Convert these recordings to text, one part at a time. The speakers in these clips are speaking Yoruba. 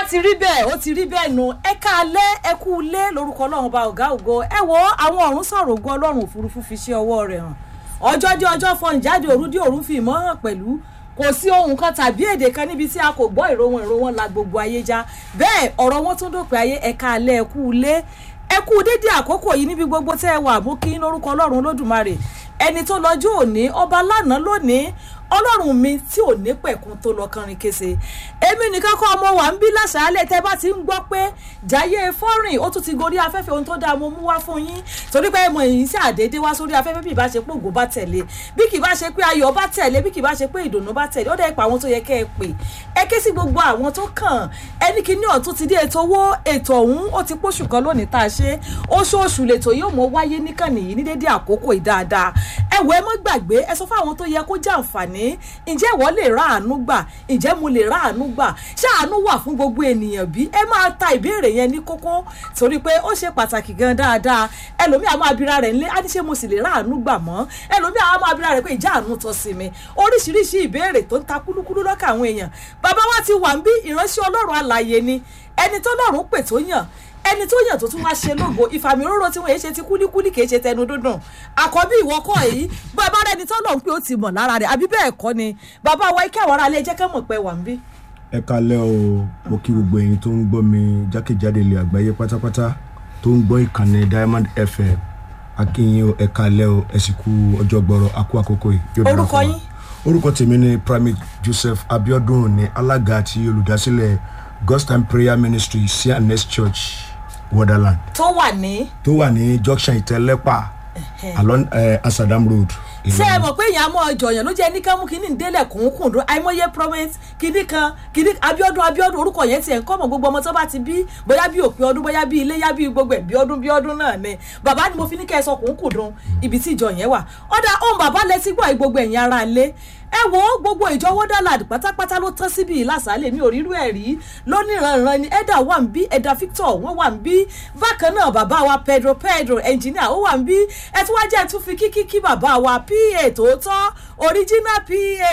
ti rí bẹ́ẹ̀ ó ti rí bẹ́ẹ̀ nu ẹ káalẹ́ ẹ kú ilé lórúkọ ọlọ́run bá ọ̀gá ògo ẹ wo àwọn ọ̀run sọ̀rọ̀ ògo ọlọ́run òfurufú fi ṣe ọwọ́ rẹ̀ hàn ọjọ́ dé ọjọ́ fọhùn jáde òru dé òru fi ìmọ̀ hàn pẹ̀lú kò sí ohun kan tàbí èdè kan níbi tí a kò gbọ́ ìró wọn ìró wọn la gbogbo ayé já bẹ́ẹ̀ ọ̀rọ̀ wọn tún dópin ayé ẹ káalẹ́ ẹ kú ilé ẹ kú dédé àkókò yìí níbi gbogbo tẹ́ ẹ wà mú kí lórúkọ ọlọ́run olódùmarè ẹni tó lọ́jọ́ òní ọba lánàá lónìí ọlọ́run mi tí ò ní pẹ̀kun tó lọ kọrin kése èmi nìkan kọ́ ọmọ wa ń bí láṣàálẹ̀ tẹ́ bá ti ń gbọ́ pé jayé fọ́rìn ó tún ti gorí afẹ́fẹ́ ohun tó dáa mo mú wá fún yín torí pé mo yìí sí àdédé wá sórí afẹ́fẹ́ bí ìbá ṣe pé ògo bá tẹ̀lé bí kì bá ṣe pé ayọ̀ bá tẹ̀lé bí kì bá ṣe pé ìdùnnú bá tẹ̀lé ó dẹ́ pa àwọn tó yẹ kẹ́ ẹ pè ẹ ké sí gbogbo àwọn tó kàn ẹni kí ní ọ̀tún ti dé ètò owó ètò ọ̀hún ó ti póṣù kan lónìí tá a ṣe oṣooṣù lètò yóò mọ wáyé níkànnì yìí ní dédé àkókò ìdáadáa ẹ wọ ẹ mọ́ gbàgbé ẹ sọ fún àwọn tó yẹ kó jẹ àǹfààní ǹjẹ́ ìwọ lè ra àánú gbà ǹjẹ́ mo lè ra àánú gbà ṣé àánú wà fún gbogbo ènìyàn bí ẹ máa ta ìbéèrè yẹn ní kókó torí pé ó ṣe pàtàkì gan dáadáa ẹlòmíà máa bira rẹ̀ nílé á ní ṣé mo sì lè ra àánú gbà mọ́ ẹlòmíà máa bira rẹ̀ pé ìjà àánú tọ́ sí mi oríṣiríṣi ìbéèrè tó ń ta kúlúkúlú lọ́kà àwọn èèyàn bàbá wa ti wà ń bí ìránṣẹ́ ọlọ́run alààyè ni ẹni tó lọ́run pè tó yàn ẹni tó yàn tó tún wá ṣe lógo ìfàmì òróró tí wọn yéé ṣe ti kúlíkúlí kì í ṣe tẹnu dúndùn àkọ́bí ìwọ́kọ̀ yìí bàbá rẹni tó lọ́n pé ó ti mọ̀ lára rẹ̀ àbí bẹ́ẹ̀ kọ́ ni bàbá wa ike àwọn aráalé jẹ́ kẹ́ mọ̀ pé wà ń bí. ẹ kalẹ́ o mo kí gbogbo ẹ̀yin tó ń gbọ́ mi jákèjádé ilẹ̀ àgbáyé pátápátá tó ń gbọ́ ìkànnì diamond fm akínyìn o ẹ kalẹ́ o ẹ sì kú ọjọ́ gbọ́rọ̀ akú àkókò yìí. yóò dára Orúkọ fún wa. yín? orúkọ tèmi ni primate joseph abiodun ní alága àti olùdásílẹ̀ god's time prayer ministry cns church wonderland tó wà ní. tó wà ní junction ìtẹ́lẹ́pà along eh, asadam road. ṣé ẹ Ìlọrin. mọ̀ pé èèyàn mọ ọjọ́yàn ló jẹ́ ní ká mú kínní ìdélẹ̀ kùnkùn dún àìmọye promise kínní kan kínní abiodun abiodun orúkọ yẹn tiẹ̀ ń kọ́ mọ̀ gbogbo ọmọ tó bá ti bí bóyá bí òpin ọdún bóyá bí iléyá bí gbogbo ẹ̀ bí ọdún bí ọdún náà ni bàbá ni mo fi ní kẹ́ ẹ sọ kùnkùn dún ibi tí ìjọ yẹn wà ọ̀dà ohun bàbá lẹ ti gbọ́ gbogbo ẹ̀yin ara ilé ẹ wo gbogbo ìjọ wọ́dàlàd pátápátá ló tán síbi ìlàsàlẹ̀ mi ò rírú ẹ̀ rí lóníranran ni ẹ̀dà wà ń bí ẹ̀dà victor wọ́n wà ń bí bákan náà bàbá wa pedro pedro ẹnjìníà ó wà ń bí ẹ tún wá jẹ́ ẹ tún fi kíkí kí bàbá wa pa tòótọ́ original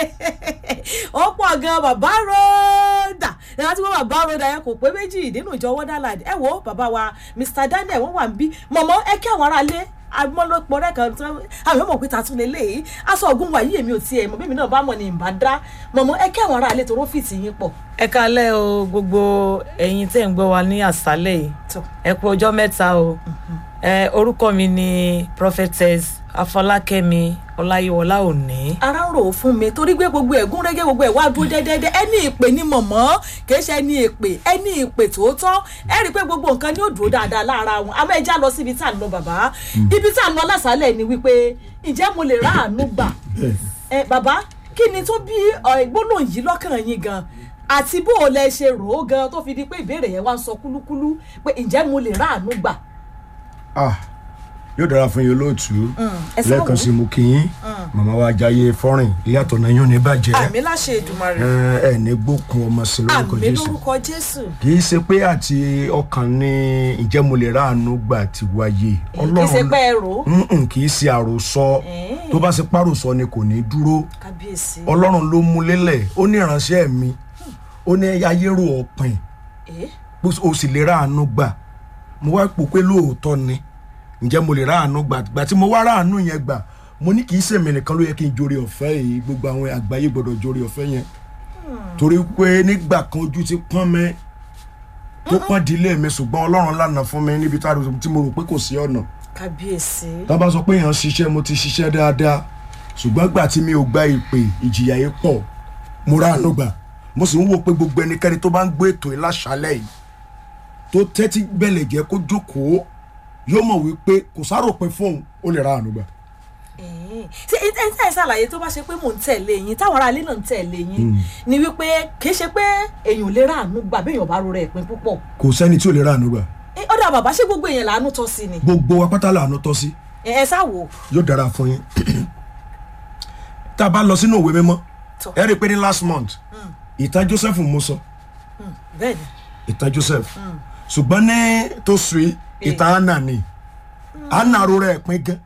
pa ó pọ̀ gan bàbá ròdà ẹ wá tí wọ́n bàbá ròdà yẹn kò pé méjì nínú ìjọ wọ́dàlàd ẹ wo bàbá wa mr daniel wọ́n wà ń bí mọ̀mọ́ ẹ kí àwọn aráalé amọ́lọ́pọ̀ rẹ̀ kan tán àwọn ọmọ òpin tàtún lélẹ̀ aṣọ ògùn wàyí èmi ò tiẹ̀ mọ̀ bẹ́ẹ̀ mi náà bá mọ̀ ní ìbá dá mọ̀mọ́ ẹ kí àwọn aráalé tó rófìtì yín pọ̀. ẹ kalẹ́ o gbogbo ẹ̀yin tẹ́ ń gbọ́ wa ní àṣálẹ̀ yìí tó ẹ kú ọjọ́ mẹ́ta o ẹ orúkọ mi ni prophetess afọlákẹ́mi ọláyíwọlá òní. ara ń rò ó fún mi torí gbé gbogbo ẹ̀gún rẹ́gẹ́ gbogbo ẹ̀ wá dúró dẹ́dẹ́dẹ́ ẹni ìpè ni mọ̀mọ́ kìí ṣe ẹni ìpè ẹni ìpè tòótọ́ ẹ rí i pé gbogbo nǹkan ni ó dúró dáadáa lára wọn àmọ́ ẹ já lọ síbi tá à ń lọ bàbá ibi tá à ń lọ lásàálẹ̀ ni wípé ǹjẹ́ mo lè rà àánú gbà ẹ bàbá kí ni tó bí ọ, gbólóhùn yìí lọ́kàn yín gan àti bó o lẹ ṣe rò ó gan tó fi di pé ìbéèrè yẹn wá ń sọ kúlúkúlú pé ǹjẹ́ mo lè rà àánú gbà. ah yóò dára fún yín olóòtú ẹ sọ lẹ́ẹ̀kan wò. sí mo kí yín màmá wa jayé fọ́rìn ilé àtọ̀nà yín ò ní bàjẹ́ àmì láṣẹ ìdùmarè ẹ ẹ ní gbókun ọmọ sí lórúkọ àmì jésù lórúkọ jésù kì í ṣe pé àti ọkàn ní ìjẹ́ mo lè ráàánú gbà ti wáyé kì í ṣe pé ẹ rò ó Mm-mm, kì í ṣe àròsọ Eh. tó bá ṣe páròsọ ni kò ní dúró kábíyèsí. ọlọ́run ló mú lélẹ̀ ó ní ìránṣẹ́ mi ó ní ayérò ọ̀pìn Eh? o sì lè ráàánú gbà mo wá pò pé lóòótọ́ ni ǹjẹ́ mo lè ráàánú gbà gbà tí mo wá ráàánú yẹn gbà mo ní kì í ṣèmi nìkan ló yẹ kí n jórí ọ̀fẹ́ yìí gbogbo àwọn àgbáyé gbọ́dọ̀ jórí ọ̀fẹ́ yẹn torí pé nígbà kan ojú ti pọ́n mi tó pọ́n dílé mi ṣùgbọ́n ọlọ́run lànà fún mi níbi tá a rò- tí mo rò pé kò sí ọ̀nà kábíyèsí. tá a bá sọ pé èèyàn ṣiṣẹ́ mo ti ṣiṣẹ́ dáadáa ṣùgbọ́n gbà tí mi ò gba ìpè ìjìyà yìí pọ̀ mo ráàánú gbà mo sì ń wò pé gbogbo ẹnikẹ́ni tó bá ń gbé ètò yìí láṣálẹ̀ yìí tó tẹ́tí bẹ̀lẹ̀ jẹ́ kó jókòó yóò mọ̀ wípé kò sáròpin fóun ó lè ráàánú gbà. ṣé ẹ ẹ ẹ ṣàlàyé tó bá ṣe pé mò ń tẹ̀lé yín táwọn aráalé náà ń tẹ̀lé yín ni wípé kì í ṣe pé èèyàn lè ráàánú gbà béèyàn bá ro rẹ̀ pín púpọ̀. kò sẹ́ni tí ò lè ráàánú gbà Ẹ, ọ̀dà bàbá ṣé gbogbo èèyàn làánú tọ́ sí ni. gbogbo wa pátá làánú tọ́ sí ẹ ẹ sá wò. yóò dára fún yín tá a bá lọ sínú òwe mímọ́ Tọ́. ẹ rí i pé ní last month ìtàn Joseph mo sọ bẹ́ẹ̀ ni ìtàn Joseph ṣùgbọ́n ní tó sùn yìí ìtàn Anna ni Anna ro rẹ̀ pín gan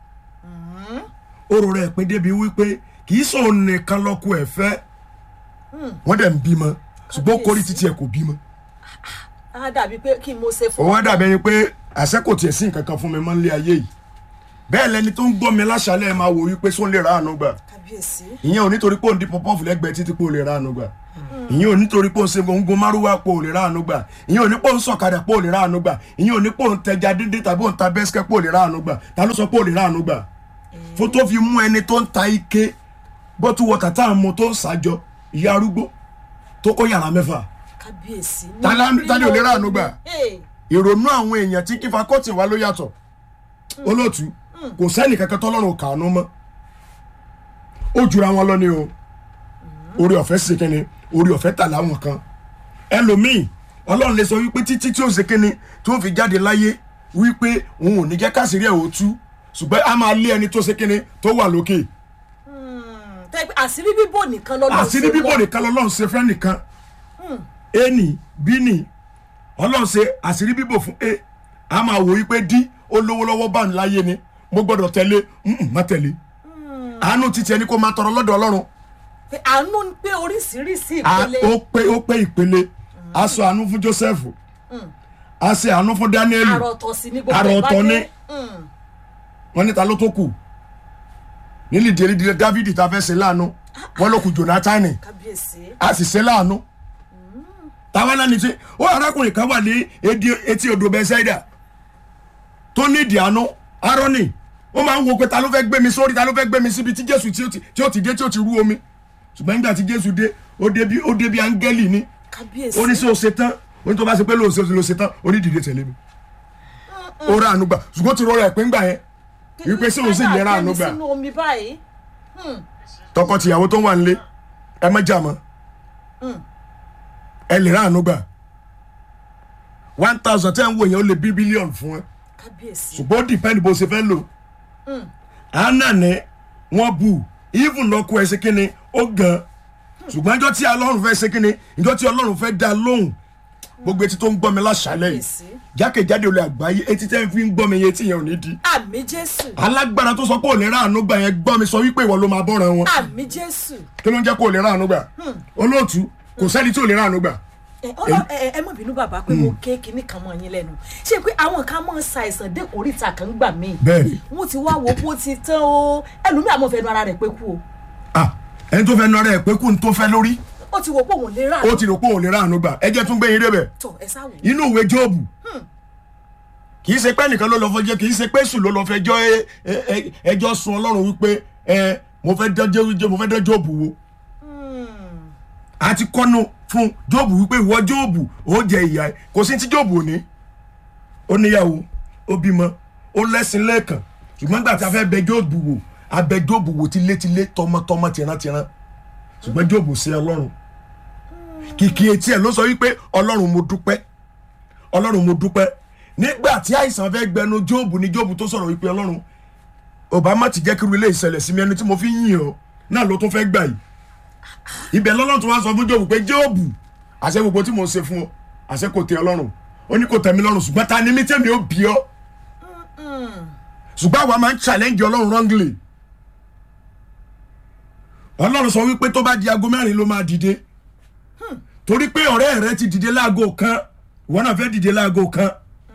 ó ro rẹ̀ pín débi wípé kì í sọ̀rọ̀ nìkan lọ́kọ ẹ̀ fẹ́ wọ́n dẹ̀ ń bímọ ṣùgbọ́n ó kórìí títí ẹ̀ kò bímọ á dàbí pé kí n mo ṣe ó fún wá dàbí ẹni pé àṣẹ kò tiẹ̀ sí nǹkan kan fún mi mọ́ nílé ayé yìí bẹ́ẹ̀ lẹni tó ń gbọ́ mi láṣálẹ̀ máa wò wípé sóun lè ra àánú gbà kábíyèsí ìyẹn ò nítorí pé òun di pọpọ́ọ̀fù lẹ́gbẹ̀ẹ́ títí pé òun lè ra àánú gbà ìyẹn ò nítorí pé òun ṣe gbòǹgbò márùwá pé òun lè ra àánú gbà ìyẹn ò ní pé òun sọ̀kadà pé òun lè ra àánú gbà ìyẹn ò ní pé òun tẹja díndín tàbí òun ta bẹ́sikẹ́ pé òun lè ra àánú gbà ta ló sọ pé òun lè ra àánú gbà fún tó fi mú ẹni tó ń ta ike bọ́tú wọ̀tà tá à ń mu tó ń ṣàjọ ìyá arúgbó tó kó yàrá mẹ́fà kábíyèsí. Ta lá- ta ni ò lè ráàánú gbà? Hey, ìrònú àwọn èèyàn tí kífa kọ́ọ̀tì wá ló yàtọ̀ olóòtú kò sẹ́ni kankan tọ́lọ́run kàánú mọ́ ó jura wọn lọ ni o orí ọ̀fẹ́ ṣe kínni orí ọ̀fẹ́ tà láwọn kan ẹlòmíì ọlọ́run lè sọ wípé títí tí ó ṣe kínni tí ó fi jáde láyé wípé òun ò ní jẹ́ káṣírí ẹ̀ ó tú ṣùgbọ́n a máa lé ẹni tó ṣe kínni tó wà lókè mm, tẹ́ pé àṣírí bíbò nìkan lọ́dọ̀ àṣírí bíbò nìkan lọ́lọ́run ṣe fẹ́ nìkan a ní b ní ọlọ́run ṣe àṣírí bíbò fún a a máa wò wípé d ó lówó lọ́wọ́ bá ń láyé ni mo gbọ́dọ̀ tẹ̀lé mm, má tẹ̀lé àánú títí ẹni kó máa tọrọ lọ́dọ̀ ọlọ́run pé àánú ń pé oríṣiríṣi a ìpele ó pé ó pé ìpele a sọ àánú fún joseph a ṣe àánú fún daniel àròtọ̀ sí ní gbogbo Àrà ẹ̀ bá ọ̀tọ̀ dé. ni. Mm, wọn níta ló tó kù nílì dèrèdèrè david ta fẹ́ ṣe láàánú wọn ló kù jonathan kábíyèsí a sì ṣe láàánú táwa náà ní ṣe ó arákùnrin kan wà ní edi- etí odò bẹ́sẹ̀dà tó ní ìdí àánú arọ́nì ó máa ń wo pé ta ló fẹ́ gbé mi sórí ta ló fẹ́ gbé mi síbi tí jésù tí ó ti- tí ó ti dé tí ó ti rú omi ṣùgbọ́n nígbà tí jésù dé ó dé bí ó dé bí áńgẹ́lì ní kábíyèsí ó ní sí o ṣe tán ó ní tó bá ṣe pé lóòótọ́ ló ṣe tán ó ní dìde tẹ̀lé mi ó rà àánú gbà ṣùgbọ́n ó ti rọra ẹ̀ pé ńgbà yẹn wípé sí òun sì lè ra àánú gbà sínú omi báyìí tọkọtìyàwó tó wà nílé ẹ má jà mọ́ ẹ lè ra àánú gbà one thousand ten wo yẹn ó lè bí bílíọ̀nù fún ẹ kábíyèsí ṣùgbọ́n ó dìpẹ́ndì bó ṣe fẹ́ lò àánà ni wọ́n bù even lọ́kọ ẹ̀ ṣe kínni ó gan ṣùgbọ́n ìjọ tí ọlọ́run fẹ́ ṣe kínni ìjọ tí ọlọ́run fẹ́ dá lóhùn gbogbo etí tó ń gbọ́ mi láṣálẹ̀ yìí kábíyèsí jákèjádé olè àgbáyé etí tẹ́ ń fi ń gbọ́ mi yẹn etí yẹn ò ní di àmì jésù alágbára tó sọ pé ò lè ra àánú gbà yẹn gbọ́ mi sọ wípé ìwọ ló máa bọ́ràn wọn àmì jésù kí ló ń jẹ́ kó o lè ra àánú gbà olóòtú kò sẹ́ni tí ò lè ra àánú gbà ẹ ọlọ- ẹ ẹ mọ̀ bínú bàbá pé mo ké kinní kan mọ́ yín lẹ́nu ṣé pé àwọn kan máa ń ṣàìsàn dékòríta kan gbà míì bẹ́ẹ̀ni wọ́n ti wá wo bó ti tán o ẹlòmíì àmọ́ fẹnu ara rẹ̀ pé kú o ah ẹni tó fẹ́ nọ rẹ̀ pé kó n tó fẹ́ lórí ó ti wo pé òun lè rà ó ti rò pé òun lè ra àánú gbà ẹ jẹ́ tún gbé yín débẹ̀ tọ ẹ sáwò inú ìwé jóòbù kì í ṣe pé nìkan ló lọ fẹjọ́ kì í ṣe pé sùn ló lọ fẹjọ́ ẹ- ẹ- ẹ- ẹjọ́ sun ọlọ́run wípé ẹ mo fẹ́ dán jẹ́ mo fẹ́ dán jóòbù wo àti kọ́nu fún jóòbù wípé ìwọ jóòbù ó jẹ ìyá ẹ kò sí ti jóòbù òní ó níyàwó ó bímọ ó lẹ́sìn lẹ́ẹ̀kan ṣùgbọ́n gbà tí a fẹ́ bẹ jóòbù wò a bẹ jóòbù wò tilétilé tọmọtọmọ tìrántìrán ṣùgbọ́n jóòbù sí ọlọ́run kìkì etí ẹ̀ ló sọ wípé ọlọ́run mo dúpẹ́ ọlọ́run mo dúpẹ́ nígbà tí àìsàn fẹ́ gbẹnu jóòbù ni jóòbù tó sọ̀rọ̀ wípé ọlọ́run obama ti jẹ́ kí irú ilé ìṣẹ̀lẹ̀ sí mi ẹni tí mo fi ń yìn ọ́ náà ló tún fẹ́ gbà yìí ibẹ̀ lọ́lọ́run tó wá sọ fún jóòbù pé jóòbù àṣẹ gbogbo tí mo ṣe fún ọ àṣẹ kò tẹ ọlọ́run ó ní kò tẹ̀ mí lọ́rùn ṣùgbọ́n ta ni mí tẹ̀mí ó bí ọ ṣùgbọ́n àwa máa ń challenge ọlọ́run wrongly ọlọ́run sọ wípé tó bá di aago mẹ́rin ló máa dìde torí pé ọ̀rẹ́ rẹ ti dìde láago kan ìwọ náà fẹ́ dìde láago kan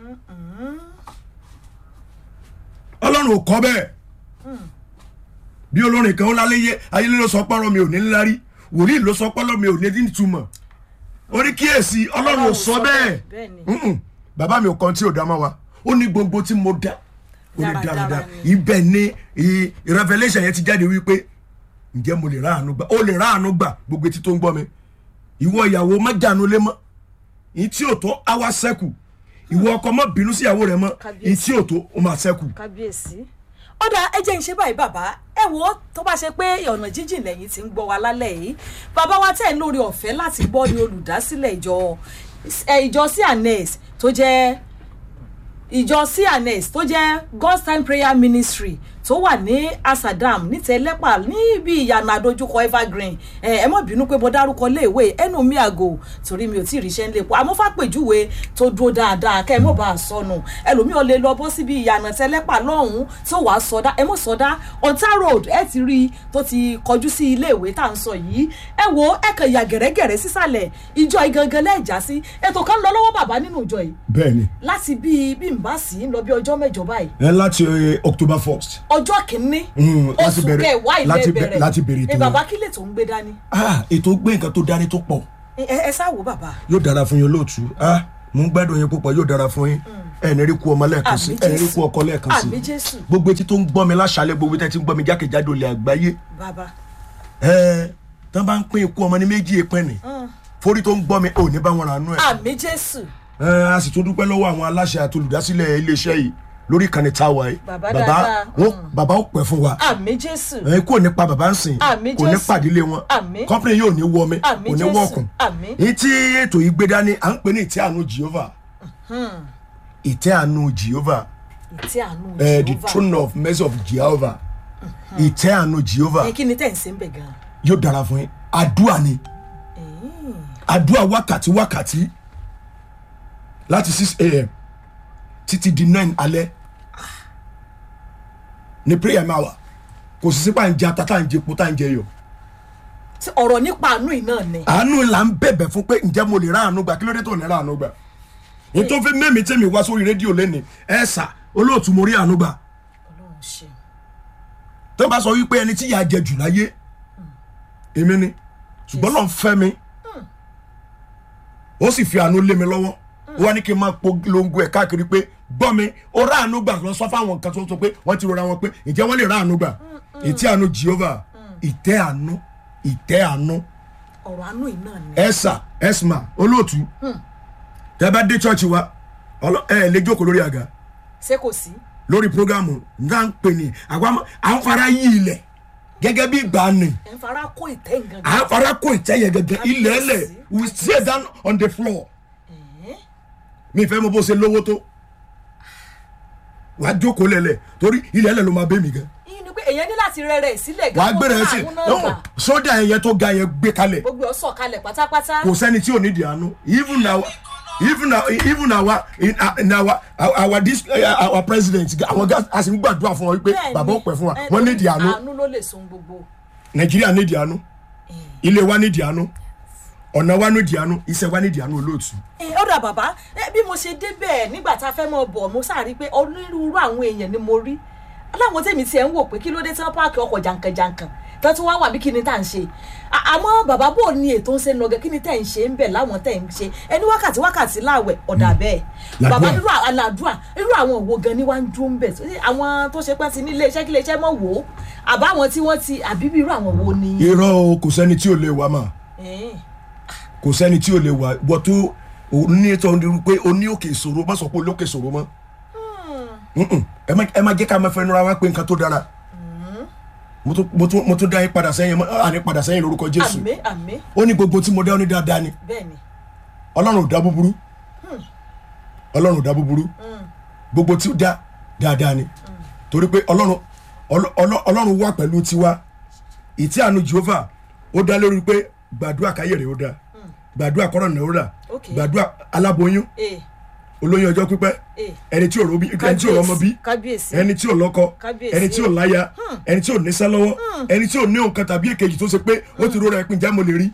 ọlọ́run ò kọ́ bẹ́ẹ̀ bí olórin kan ó lálẹ́ yé ayélé ló sọ pọ́rọ̀ mi ò ní ńlárí wòlíì ló sọ pọ́rọ̀ mi ò ní nítumọ̀ orí kíyèsí ọlọ́run ò sọ bẹ́ẹ̀ bẹ́ẹ̀ni Mm-mm. bàbá mi ò kan tí ò dá mọ́ wa ó ní gbogbo tí mo dá ó ní Dáradára dáradára ni. ibẹ̀ ni i- revelation yẹn ti jáde wípé ǹjẹ́ mo lè ráàánú gbà ó lè ráàánú gbà gbogbo etí tó ń gbọ́ mi ìwọ ìyàwó má jánu lé mọ́ ìyí tí ò tó á wá sẹ́kù ìwọ ọkọ má bínú sí ìyàwó rẹ mọ́ ìyí tí ò tó ó máa sẹ́kù. kábíyèsí ọ̀dà ẹ jẹ́ ń ṣe báyìí bàbá ẹ wo tó bá ṣe pé ọ̀nà jíjìn lẹ́yìn tí ń gbọ́ wa lálẹ́ yìí bàbá wa tẹ̀ ń lórí ọ̀fẹ́ láti gbọ́ ní olùdásílẹ̀ ìjọ ẹ, ìjọ cns tó jẹ́ ìjọ cns tó jẹ́ god's time prayer ministry tó wà ní asadam ní tẹlẹ́pà níbi ìyànà àdójúkọ evergreen ẹ ẹ mọ̀ bínú pé mo dárúkọ léèwé ẹnu mi àgò torí mi ò tí ì ríṣẹ́ ń lépo àmọ́ fàpèjúwe tó dúró dáadáa kẹ́ ẹ mọ̀ bá a sọnù ẹlòmíì ò lè lọ bọ́ síbi ìyànà tẹlẹ́pà lọ́hùn-ún tó wàá sọdá ẹ mọ̀ sọdá ọ̀tá road ẹ ti rí i tó ti kọjú sí iléèwé tá à ń sọ yìí ẹ wo ẹ kàn yà gẹ̀rẹ́gẹ̀rẹ́ sísàlẹ̀ ìjọ igangan lẹ́ẹ̀já sí ètò kan lọ lọ́wọ́ bàbá nínú ìjọ yìí bẹ́ẹ̀ ni láti bíi bí n bá sí ń lọ bí ọjọ́ mẹ́jọ báyìí ẹ láti eh, october first ọjọ́ kìíní Mm, láti oṣù bẹ̀rẹ̀- kẹwàá ilé láti bẹ̀- bẹ̀rẹ̀ láti bẹ̀rẹ̀ ẹ ètò bàbá yẹn. kí lè tó ń gbé dání ah ètò gbé nǹkan tó dání tó pọ̀ ẹ ẹ sáwò bàbá yóò dára fún yín lóòtú ah mo ń gbádùn yín púpọ̀ yóò dára fún yín ẹ ní rí kú ọmọ lẹ́ẹ̀kan sí Àmín ẹ ní rí Jésù. kú ọkọ lẹ́ẹ̀kan sí àmì jésù gbogbo etí tó ń gbọ́ mi láṣálẹ̀ gbogbo etí tí ń gbọ́ mi jákèjádò ilẹ̀ àgbáyé bàbá ẹ tán bá ń pín ikú ọmọ ní méjì èpẹ́ ni forí tó ń gbọ́ mi ò ní bá wọn rànú ẹ̀ àmì jésù ẹ a sì tún dúpẹ́ lọ́wọ́ àwọn aláṣẹ àti olùdásílẹ̀ iléeṣẹ́ yìí lórí ìkànnì táwa yìí Bàbá dáadáa. wọn bàbá ó pẹ́ fún wa àmì jésù ẹ kò ní pa bàbá ń sìn Àmín kò ní Jésù. pàdílé wọn Àmín. kọ́pìnì yóò ní wọ mi Àmín kò ní Jésù. wọ́ọ̀kùn Àmín. ní tí ètò yìí gbé dání à ń pè ní ìtẹ́ àánú Jehovah ìtẹ́ àánú Jehovah ìtí àánú eh, the Jehovah. throne of mercy of Jehovah ìtẹ́ àánú Jehovah ẹ kí ni tẹ̀ ń ṣe ń bẹ̀ gan yóò dára fún yín àdúrà ni àdúrà wákàtí wákàtí láti six a.m. títí di nine alẹ́ ní prayer máa wà kò sì sípà ń jẹ ata tá à ń jẹ epo tá à ń jẹ yọ Tí ọ̀rọ̀ nípa àánú yìí náà ni àánú là ń bẹ̀bẹ̀ fún pé ǹjẹ́ mo lè ráàánú gbà kí ló dé tó ní ráàánú gbà ní tó fi mẹ́mi tẹ́mi wá sórí rédíò lẹ́ni ẹ̀ sà olóòtú mo rí àánú gbà ọlọ́run ṣe tó bá sọ wípé ẹni tí ìyà jẹ jù láyé èmi ni ṣùgbọ́n lọ́n fẹ́ mi ó sì fi àánú lé mi lọ́wọ́ ó wá ní kí n máa polongo ẹ̀ káàkiri pé gbọ́ mi ó rà àánú gbà lọ sọ fáwọn nǹkan tó sọ pé wọ́n ti rọra wọn pé ǹjẹ́ wọ́n lè rà àánú gbà ìtẹ́ àánú Jehovah ìtẹ́ àánú ìtẹ́ àánú ọ̀rọ̀ àánú yìí náà ni ẹ̀sà ẹ̀sìmà olóòtú tẹ́ bá dé chọ́ọ̀chì wa ọlọ- ẹ lè jókòó lórí àga ṣé kò sí lórí programu náà ń pè ní àwọn àwọn fara yí ilẹ̀ gẹ́gẹ́ bí ìgbà ni ẹ̀ ń fara kó ìtẹ́ nǹkan à ń fara kó ìtẹ́ yẹn gẹ́gẹ́ ilẹ̀ ẹlẹ̀ we stay down on the floor mi fẹ́ mo bó ṣe lówó tó wàá jókòó lẹ̀lẹ̀ torí ilẹ̀ ẹlẹ̀ ló máa bẹ́ mi gan yìí ni pé èèyàn ní láti rẹ rẹ̀ sílẹ̀ wàá kó gbé rẹ̀ tó sí àánú náà gbà. sódà ẹ̀yẹ tó ga yẹn gbé kalẹ̀ gbogbo ọ̀ sọ̀kalẹ̀ pátápátá kò sẹ́ni tí ò ní di àánú even our even our even our in, in our our, our this uh, our president àwọn gas a sì ń gbàdúrà fún wọn wípé Bẹ́ẹ̀ni, bàbá ó pẹ́ fún wa ẹ, wọ́n ní di àánú àánú ló lè sun gbogbo nàìjíríà ní di àánú ilé wa ní di àánú ọ̀nà wa ní di àánú iṣẹ́ wa ní di àánú olóòtú. ẹ ó dà bàbá ẹ, bí mo ṣe débẹ̀ nígbà tá a fẹ́ mọ̀ bọ̀ mo sáà rí i pé onírúurú àwọn èèyàn ni mo rí aláwọn tèmi tiẹ̀ ń wò pé kí ló dé tí wọ́n páàkì ọkọ̀ jàǹkànjàǹkàn tó tún wá wà bí kí ni tá à ń ṣe À- àmọ́ bàbá bò ní ètò ń ṣe ń lọgẹ kí ni tẹ̀ ń ṣe ń bẹ̀ láwọn tẹ̀ ń ṣe ẹni wákàtí wákàtí láwẹ̀ ọ̀dà bẹ́ẹ̀ Làdúà. bàbá irú àlàdùà irú àwọn òwò gan ni wá ń dúró ń bẹ̀ Ṣé àwọn tó ṣe pẹ́ ti ní iléeṣẹ́ kí iléeṣẹ́ mọ̀ wò ó àbáwọn tí wọ́n ti àbí bí irú àwọn wo ni. irọ́ o kò sẹ́ni tí ò lè wá mà Eh, kò sẹ́ni tí ò lè wá wọ́n tó o ní ètò ọ̀hún pé o ní òkè ìṣòro má sọ pé olókè ìṣòro mọ́ Mm-mm. ẹ má ẹ má jẹ́ ká máa fẹnu ra wá pé nǹkan tó dára mo tún- mo tún mo tún dá yín padà sẹ́yìn mọ́ àní padà sẹ́yìn lórúkọ Jésù àmì àmì ó ní gbogbo tí mo dá ó ní dáadáa ni bẹ́ẹ̀ ni ọlọ́run ò dá búburú ọlọ́run ò dá búburú gbogbo tí ó dá dáadáa ni torí pé ọlọ́run ọlọ́- ọlọ́- ọlọ́run wà pẹ̀lú tiwa ìtí àánú Jehovah ó dá lórí pé gbàdúrà káyé rẹ̀ ó dá gbàdúrà kọ́rọ̀ náà ó rà Ok. gbàdúrà aláboyún Eh, olóyún ọjọ́ pípẹ́ eh. ẹni tí ò rọ́bí ẹni tí ò rọ́mọ bí kábíyèsí ẹni tí ò lọ́kọ Kábíyèsí. ẹni tí ò láya ẹni tí ò níṣẹ́ lọ́wọ́ ẹni tí ò ní nǹkan tàbí èkejì tó ṣe pé ó ti rọra ẹpin jẹ́ mo lè rí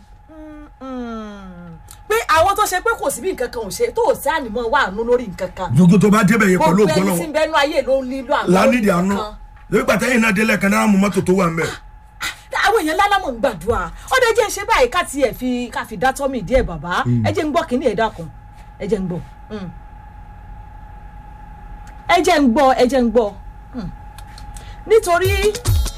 pé àwọn tó ṣe pé kò sí bí nǹkan kan ò ṣe tó ò sí ànímọ́ wà nú lórí nǹkan kan gbogbo tó bá débẹ̀ yẹn pẹ̀lú gbogbo ògbọ́n ẹni náà tí ń bẹnu ayé ló ń lílo àwọn lánìdí nǹkan àánú kan. lórí pàtẹ́yìn náà délẹ̀ kan náà mú mọ́tò tó wà ń bẹ̀. àwọn èèyàn lálámọ̀ ń gbàdúrà ó dé jẹ́ ń ṣe báyìí ká tiẹ̀ fi ká fi dá tọ́mì díẹ̀ bàbá ẹ jẹ́ ń gbọ́ kínní ẹ̀ dákun ẹ jẹ́ ń gbọ́ Mm. ẹ jẹ́ ń gbọ́ ẹ jẹ́ ń gbọ́ Mm. nítorí